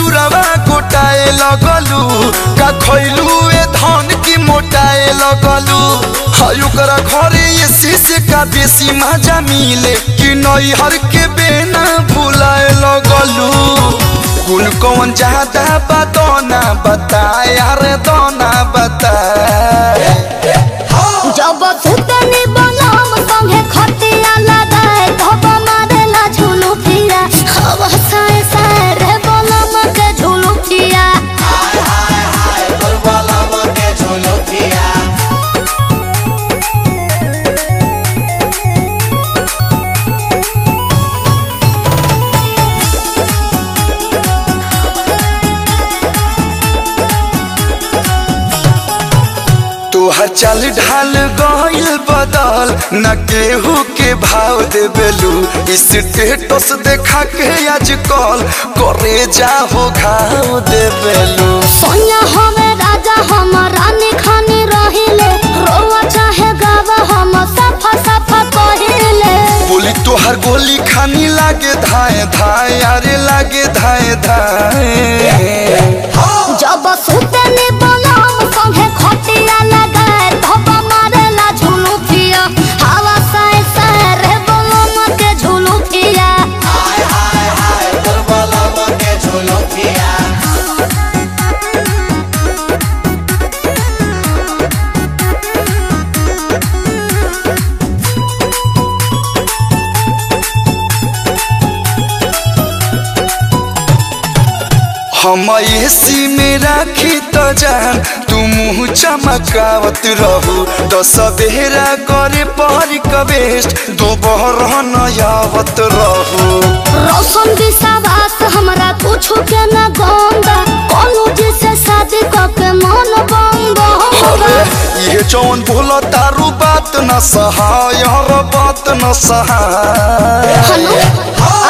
ससुरवा गोटाए लगलू का खैलू ए धन की मोटाए लगलू हाय ओकरा घरे ये शीशे का बेसी मजा मिले कि नैहर के बेना भुलाए लगलू कुल कौन ज्यादा बदौना बता यार दोना बता जब सुतनी बनम संगे खटिया लगाए धब मारेला झुलू फिरा हवा साए साए रे बनम के झुलू फिरा तोहर चल ढाल गइल बदल न केहू के भाव देबेलू स्टेटस देखा के आजकल करे जाहो घाव देबेलू सोनिया हमें राजा हम रानी खानी रहिले रोवा चाहे गावा हम सफा सफा कहिले बोली तोहर गोली खानी लागे धाए धाए अरे लागे धाए धाए जब सुतनी बनम संगे खटिया लगाए धब मारेला झुलू फिरा हवा साए साए रे बनम के झुलू फिरा हम एसी में राखी तो जान तू मुँह चमकावत रहू दस बेरा करे परी कबेस्ट दोपहर नयावत रहू रोशन विश्वास हमरा कुछ के न गंगा कोनो जी से शादी करके मन बंग अरे होगा ये जौन बोला तारू बात न सहाय हर बात न सहाय हनु